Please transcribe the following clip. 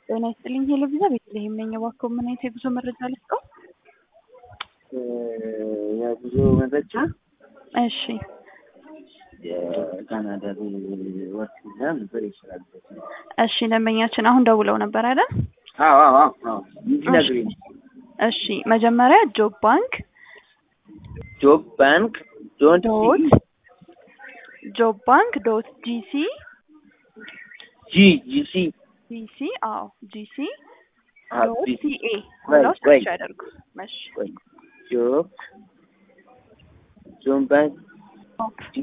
ጤና ይስጥልኝ ሄሎ ቪዛ ቤተልሔም ነኝ። እባክዎ ምን አይነት የጉዞ መረጃ ልስጠው? የጉዞ መረጃ እሺ የካናዳ ወርክ ቪዛ ነበር ይችላል። እሺ ደንበኛችን አሁን ደውለው ነበር አይደል? አዎ አዎ አዎ እንዲነግሪኝ እሺ መጀመሪያ ጆብ ባንክ ጆብ ባንክ ዶንት ዶት ጆብ ባንክ ዶት ጂሲ ጂ ጂሲ ጂሲ አዎ ጂሲ አዎ ዶት ጂሲ ሲኤ ወይ ብለው ወይ ሰርች ያደርጉ። እሺ ወይ ጆብ ጆብ ባንክ